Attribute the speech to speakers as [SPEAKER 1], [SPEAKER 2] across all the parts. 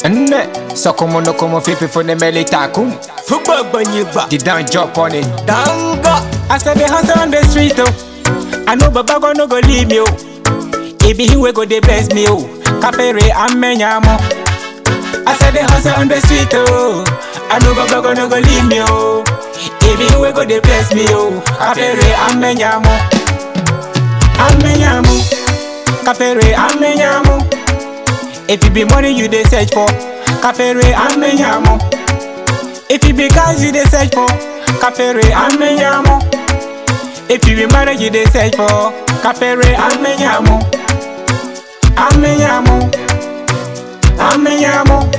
[SPEAKER 1] Nne, so como no como fipi for the melly takum.
[SPEAKER 2] Fugba banyiba.
[SPEAKER 1] The down jump on it.
[SPEAKER 2] Danga.
[SPEAKER 1] I said the hustle on the street oh. I know Baba go no go leave me oh. It be him we go dey bless me oh. Kapere amenyamo. I said the hustle on the street oh. I know Baba go no go leave me oh. It be him we go dey bless me oh. Kapere amenyamo. Amenyamo. Kapere amenyamo. If it be money you dey search for, Kapere amenyamo. If it be cars you dey search for, Kapere amenyamo. If you be married you dey search for, Kapere amenyamo. Amenyamo. Amenyamo.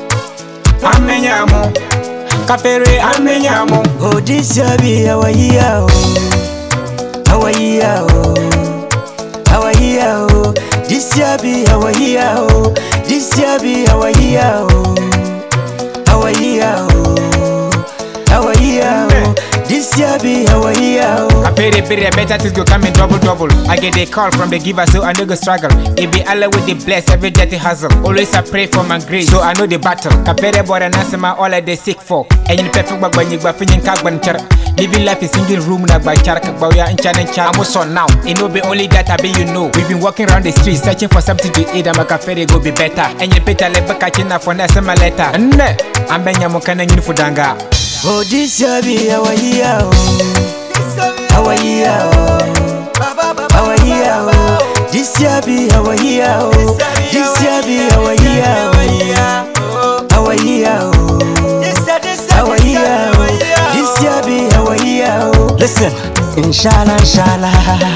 [SPEAKER 1] Amenyamo. Kapere amenyamo.
[SPEAKER 2] Oh, this ya be our year, oh. Our year, oh. Our year, oh. This ya be our year, oh. This ya be our year, oh. Our year, oh. Our year, oh. This ya be our year, oh.
[SPEAKER 1] Kapere pere better things go come in double double. I get a call from the giver so I no go struggle. It be Allah with the bless every dirty hustle. Always I pray for my grace so I know the battle. Kapere boy and answer my all I dey seek for. And you perfect bag when you gba finyin kag ban chara. Living life in single room na gba chara kag ya incha na incha. I'm so now. It no be only that I be you know. We've been walking around the streets searching for something to eat. I'm a kapere go be better. And you peta le baka china for na sema letter. Nne, ambenya mo kana nyini fudanga.
[SPEAKER 2] Oh, this ya be our year, oh. Our year, oh. Our year, oh. This ya be our year, oh. This ya be our year, oh. Our year, oh. Our year, oh. This ya be our year, oh. Listen, inshallah, inshallah.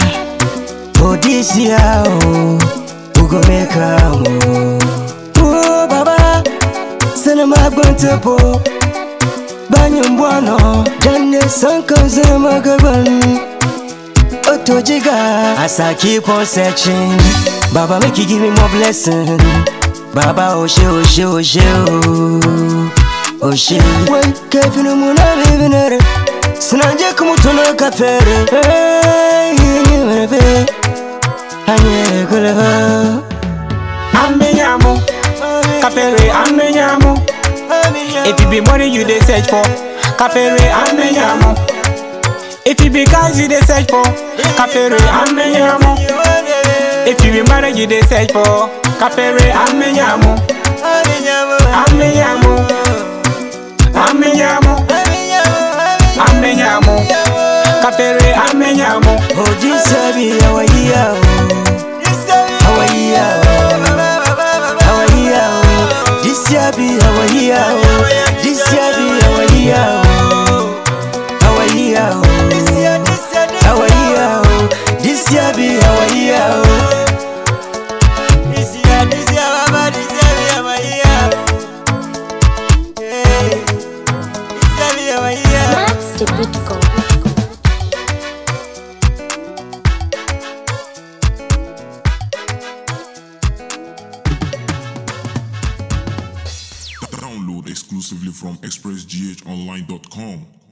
[SPEAKER 2] Oh, this year, oh. We go make am, oh. Oh, Baba, cinema going to po. Banyan buwano Janne san kan zama gaban Oto jiga As I keep on searching Baba make you give me more blessing Baba oshe oshe oshe oh Oshe Wai kefinu muna bibinere Sinanje kumutuna kafere Hey, nyemebe Anyere kuleva
[SPEAKER 1] Amenyamo. Kapere amenyamo. If it be money you dey search for, Kapere amenyamo. If it be cars you dey search for, Kapere amenyamo. If you be married you dey search for, Kapere amenyamo. Amenyamo. Amenyamo. Amenyamo. Kapere amenyamo.
[SPEAKER 2] Oh, this a be our year, oh. Our year, oh. Our year, oh. This year be our year, oh. This year be our year, oh. Our year, oh. Our year, oh. This year be our year, oh. This year, this year, Baba, this year be our year. Hey, this year be our year.
[SPEAKER 3] Max the Bitcoin.
[SPEAKER 4] Download exclusively from expressghonline.com.